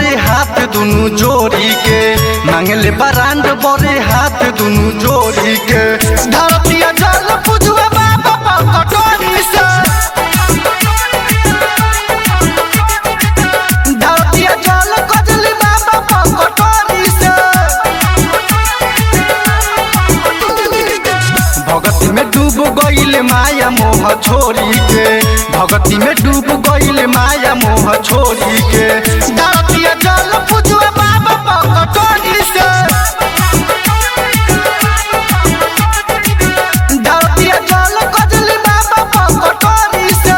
बड़े हाथ दुनु जोड़ी के मांगले बरांड बड़े हाथ दुनु जोड़ी के धरतिया जल पूजुए बाबा कटोरी से धरतिया जल कजली बाबा कटोरी से भगती में डूब गईल माया मोह छोड़ी के भगती में डूब गईल माया मोह छोड़ी के धरतिया जल पूजुए बाबा कटोरी से धरतिया जल कजली बाबा कटोरी से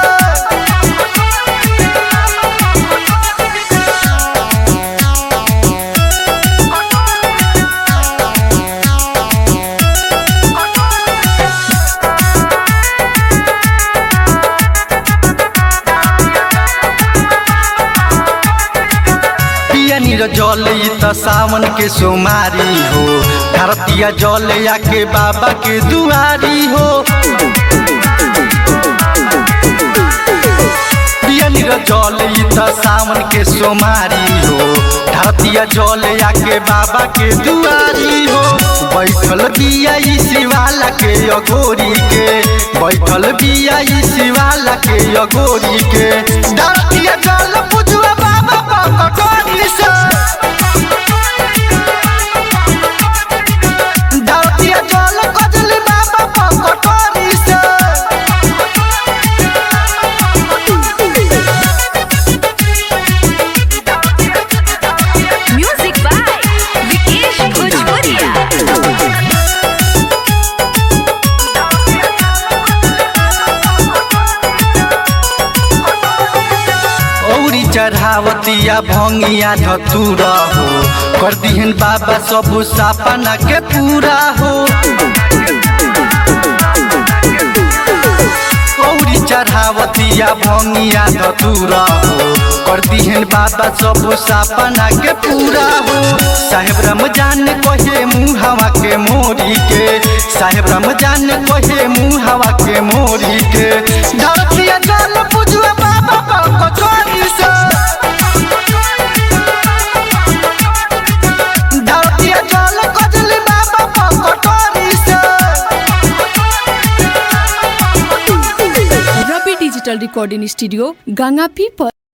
पिया नीर जल ई त सावन के सोमारी हो भारतीय जल आके बाबा के दुआरी हो पिया नीर जल ई त सावन के सोमारी हो भारतीय जल आके बाबा के दुआरी हो बैठल बिया ई शिवाला के अघोरी के बैठल बिया ई शिवाला के अघोरी के भारतीय जल पूजुआ बाबा कटोरी से धरतिया जल कजली बाबा कटोरी से Music by Vikesh Bhojpuria. औरी चढ़ावतिया भंगिया धतूरा हो कर दिहन बाबा सब सपना के पूरा हो औरी चढ़ावतिया भंगिया धतूरा हो कर दिहन बाबा सब सपना के पूरा हो साहेब रमजान कहे मुँह हवा के मोरी के साहेब रमजान कहे मुँह हवा के मोरी के धरतिया जल पूजुआ बाबा कचोरी से धरतिया जल कजली बाबा कटोरी से रवि डिजिटल रिकॉर्डिंग स्टूडियो गंगापी पर